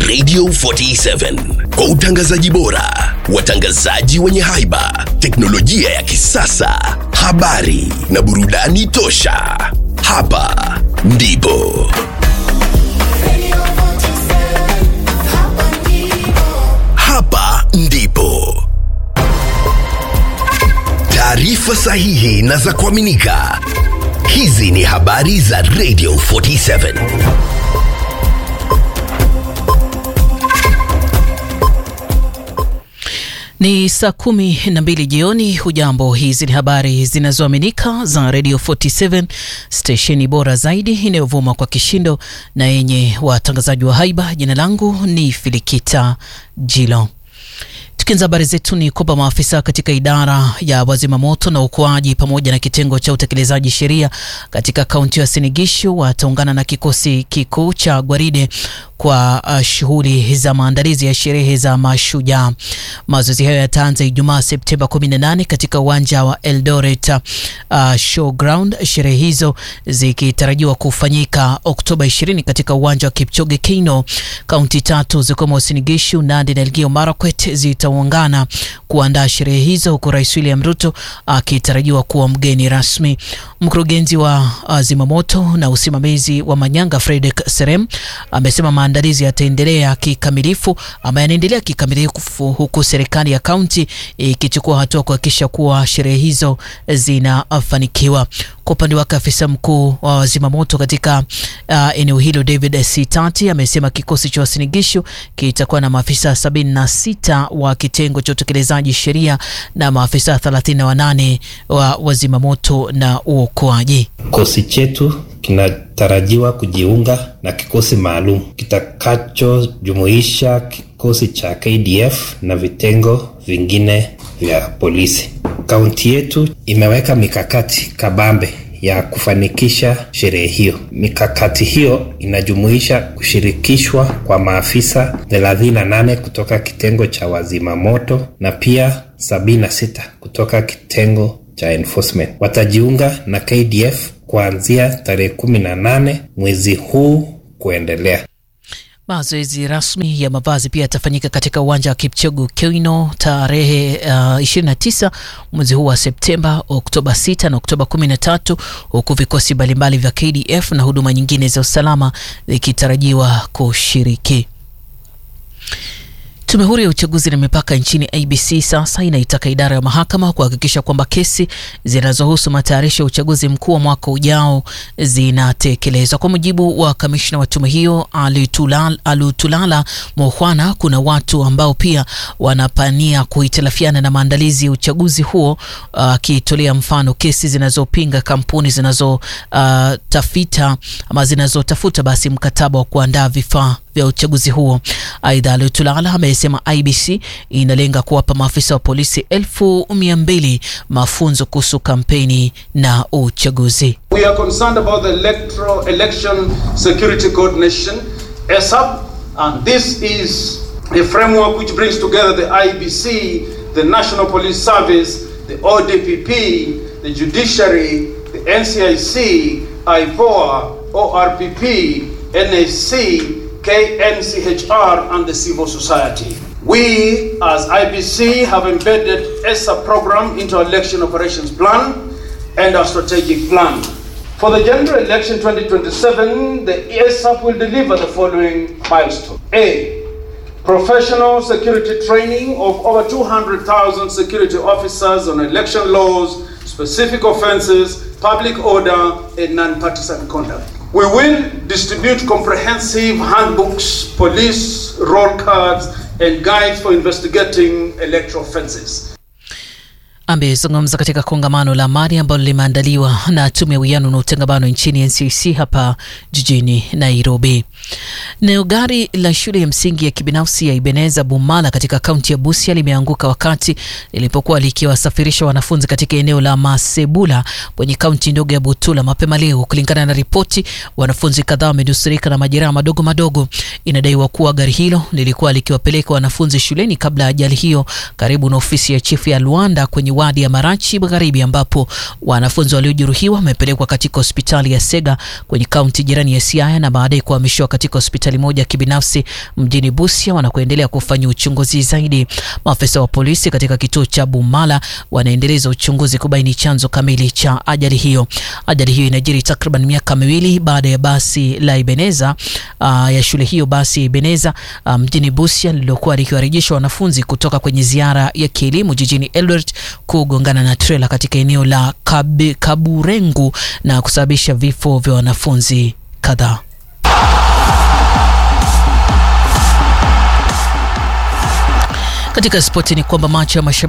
Radio 47 kwa utangazaji bora, watangazaji wenye haiba, teknolojia ya kisasa, habari na burudani tosha. Hapa ndipo hapa ndipo taarifa sahihi na za kuaminika. Hizi ni habari za Radio 47. Ni saa kumi na mbili jioni. Hujambo, hizi ni habari zinazoaminika za Radio 47 stesheni bora zaidi inayovuma kwa kishindo na yenye watangazaji wa haiba. Jina langu ni Filikita Jilo. Tukianza habari zetu ni kwamba maafisa katika idara ya wazimamoto na uokoaji pamoja na kitengo cha utekelezaji sheria katika kaunti ya Sinigishu wataungana na kikosi kikuu cha gwaride kwa uh, shughuli za maandalizi ya sherehe za Mashujaa. Mazoezi hayo yataanza Ijumaa Septemba 18 katika uwanja wa Eldoret uh, Showground, sherehe hizo zikitarajiwa kufanyika Oktoba 20 katika uwanja wa Kipchoge Keino. Kaunti tatu zikiwemo Uasin Gishu, Nandi na Elgeyo Marakwet zitaungana kuandaa sherehe hizo, huku Rais William Ruto akitarajiwa kuwa mgeni rasmi. Mkurugenzi wa uh, zimamoto na usimamizi wa Manyanga Fredrick Serem amesema maandalizi yataendelea kikamilifu ama yanaendelea kikamilifu huku serikali ya kaunti ikichukua hatua kuhakikisha kuwa sherehe hizo zinafanikiwa. Kwa upande wake afisa mkuu wa wazimamoto katika uh, eneo hilo David Sitati amesema kikosi cha Uasin Gishu kitakuwa na maafisa 76 wa kitengo cha utekelezaji sheria na maafisa 38 wa wazimamoto na uokoaji. Kikosi chetu kinatarajiwa kujiunga na kikosi maalum kitakachojumuisha kikosi cha KDF na vitengo vingine vya polisi. Kaunti yetu imeweka mikakati kabambe ya kufanikisha sherehe hiyo. Mikakati hiyo inajumuisha kushirikishwa kwa maafisa 38 kutoka kitengo cha wazima moto na pia 76 kutoka kitengo cha enforcement. Watajiunga na KDF kuanzia tarehe 18 mwezi huu kuendelea. Mazoezi rasmi ya mavazi pia yatafanyika katika uwanja wa Kipchoge Keino tarehe uh, 29 mwezi huu wa Septemba, Oktoba 6 na Oktoba 13, huku vikosi mbalimbali vya KDF na huduma nyingine za usalama vikitarajiwa kushiriki. Tume huru ya uchaguzi na mipaka nchini IBC sasa inaitaka idara ya mahakama kuhakikisha kwamba kesi zinazohusu matayarisho ya uchaguzi mkuu wa mwaka ujao zinatekelezwa. Kwa mujibu wa kamishna wa tume hiyo Alutulala Mohwana, kuna watu ambao pia wanapania kuhitilafiana na maandalizi ya uchaguzi huo, akitolea uh, mfano kesi zinazopinga kampuni zinazotafita uh, ama zinazotafuta basi mkataba wa kuandaa vifaa vya uchaguzi huo. Aidha, Alutulala amesema IBC inalenga kuwapa maafisa wa polisi elfu mia mbili mafunzo kuhusu kampeni na uchaguzi. We are concerned about the electoral election security coordination ESAP and this is a framework which brings together the IBC, the National Police Service, the ODPP, the judiciary, the NCIC, IPOA, ORPP, NAC, KNCHR and the civil society. We as IBC have embedded ESA program into our election operations plan and our strategic plan. For the general election 2027, the ESAP will deliver the following milestone. A. Professional security training of over 200,000 security officers on election laws, specific offenses, public order, and non-partisan conduct. We will distribute comprehensive handbooks, police roll cards, and guides for investigating electoral offenses. Amezungumza katika kongamano la amani ambalo limeandaliwa na tume ya uwiano na utangamano nchini NCC hapa jijini Nairobi. Nayo gari la shule ya msingi ya kibinafsi ya Ibeneza Bumala katika kaunti ya Busia limeanguka wakati lilipokuwa likiwasafirisha wanafunzi katika eneo la Masebula kwenye kaunti ndogo ya Butula mapema leo. Kulingana na ripoti, wanafunzi kadhaa wamenusurika na majeraha madogo madogo. Inadaiwa kuwa gari hilo lilikuwa likiwapeleka wanafunzi shuleni kabla ya ajali hiyo, karibu na ofisi ya chifu ya Luanda kwenye wadi ya Marachi Magharibi, ambapo wanafunzi waliojeruhiwa wamepelekwa katika hospitali ya Sega kwenye kaunti jirani ya Siaya na baadaye kuhamishwa katika hospitali hospitali moja ya kibinafsi mjini Busia wanakoendelea kufanya uchunguzi zaidi. Maafisa wa polisi katika kituo cha Bumala wanaendeleza uchunguzi kubaini chanzo kamili cha ajali hiyo. Ajali hiyo inajiri takriban miaka miwili baada ya basi la Ebeneza uh, ya shule hiyo basi Ebeneza uh, mjini Busia lililokuwa likiwarejesha wanafunzi kutoka kwenye ziara ya kielimu jijini Eldoret kugongana na trela katika eneo la Kabe, Kaburengu na kusababisha vifo vya wanafunzi kadhaa. Katika spoti ni kwamba macho ya mashabiki